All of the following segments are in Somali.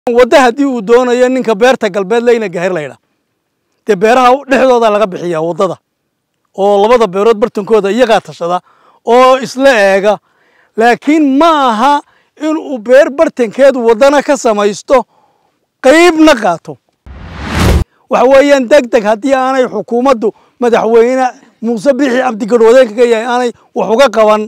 wadda haddii uu doonayo ninka beerta galbeed leyna gahir laydha dee beeraha dhexdooda laga bixiyaa waddada oo labada beerood bartankooda iyagaa tashada oo isla eega laakiin ma aha inuu beer bartankeed waddana ka samaysto qaybna qaato waxa weeyaan deg deg haddii aanay xukuumaddu madaxweyne muuse bixi cabdigadhoodeenka ka yahay aanay wax uga qaban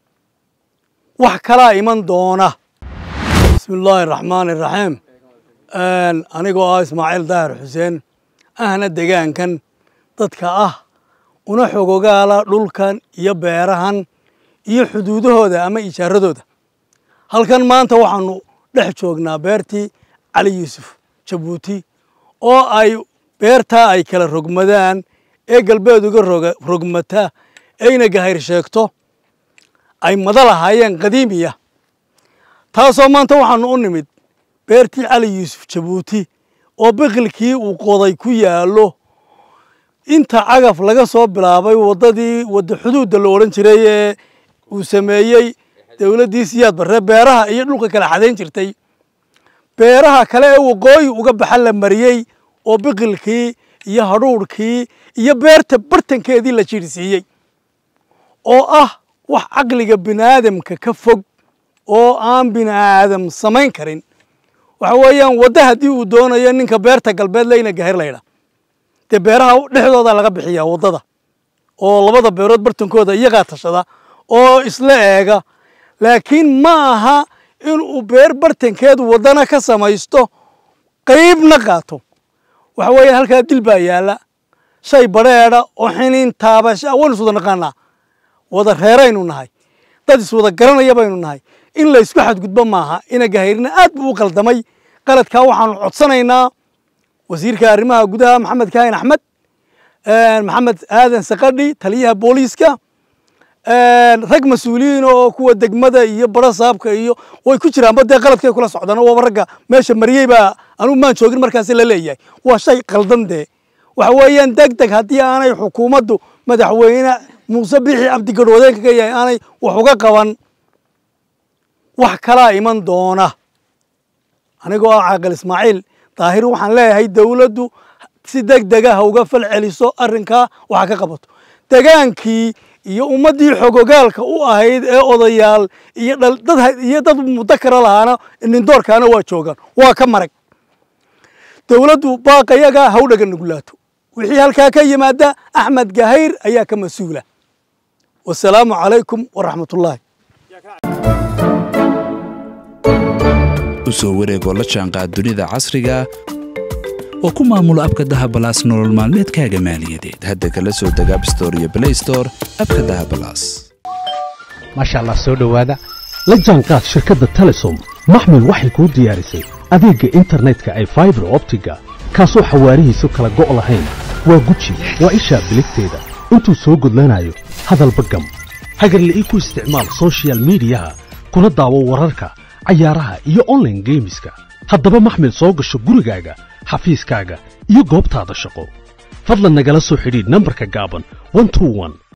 wax kalaa iman doona bismi illaahi araxmaani iraxiim anigoo ah ismaaciil daahir xuseen ahna degaankan dadka ah una xogogaala dhulkan iyo beerahan iyo xuduudahooda ama ijaaradooda halkan maanta waxaanu dhex joognaa beertii cali yuusuf jabuuti oo ay beertaa ay kala rogmadaan ee galbeed uga rogmataa ayna gahayr sheegto ay mada lahaayeen qadiimiya taasoo maanta waxaanu u nimid beertii cali yuusuf jabuuti oo biqilkii uu qoday ku yaallo inta cagaf laga soo bilaabay waddadii wadda xuduudda la odhan jiray ee uu sameeyey dowladdii siyaad barre beeraha iyo dhulka kala xadayn jirtay beeraha kale ee waqooyi uga baxa la mariyey oo biqilkii iyo hadhuudhkii iyo beerta bartankeedii la jiirsiiyey oo ah wax caqliga bini'aadamka ka fog oo aan bini'aadam samayn karin waxa weeyaan wadda haddii uu doonayo ninka beerta galbeed leyna gahir laydha dee beeraha dhexdooda laga bixiyaa waddada oo labada beerood bartankooda iyagaa tashada oo isla eega laakiin ma aha inuu beer bartankeed waddana ka samaysto qaybna qaato waxa weeyaan halkaa dil baa yaalla shay badheedha oo xiniin taabasha waynu iswada naqaanaa wada reeraynu nahay dad iswada garanaya baynu nahay in la isku xadgudbo maaha ina gahayrina aad buu u qaldamay qaladkaa waxaanu codsanaynaa wasiirka arrimaha gudaha maxamed kaahin axmed maxamed aadan sakadhi taliyaha booliiska rag mas-uuliyiin oo kuwa degmada iyo bara saabka iyo way ku jiraanba dee qaladkay kula socdaan waaba ragga meesha mariyey baa anugu maan joogin markaasi la leeyahay waa shay qaldan dee waxa weeyaan deg deg haddii aanay xukuumaddu madaxweyne muuse bixi cabdigadhoodeenka ka yahay aanay wax uga qaban wax kalaa iman doona anigoo ah caaqil ismaaciil daahir waxaan leeyahay dowladdu si deg dega ha uga fal celiso arrinkaa waxa ka qabato degaankii iyo ummaddii xogogaalka u ahayd ee odayaal iyo iyo dad mudakara lahaana nindoorkaana waa joogaan waa ka marag dowladdu baaqayaga ha u dhaga nugulaato wixii halkaa ka yimaada axmed gahayr ayaa ka mas-uula wasalaamu calaykum waraxmatullaahi u soo wareegoo la jaanqaad dunida casriga oo ku maamula abka dahabalaas nolol maalmeedkaaga maaliyadeed hadda kala soo deg abstore iyo blaystore abka dahabalaas maasha allah soo dhowaada la jaanqaad shirkadda telesom maxmil waxay kuu diyaarisay adeegga internetka ay faibar optiga kaasoo xawaarihiisu kala go' lahayn waa guji waa ishaa biligteeda intuu soo gudlanayo hadalba gam hagarle ii ku isticmaal sochial midiyaha kuna daawo wararka cayaaraha iyo onlaine geemiska haddaba maxmil soo gasho gurigaaga xafiiskaaga iyo goobtaada shaqo fadlan nagala soo xidhiidh nambarka gaaban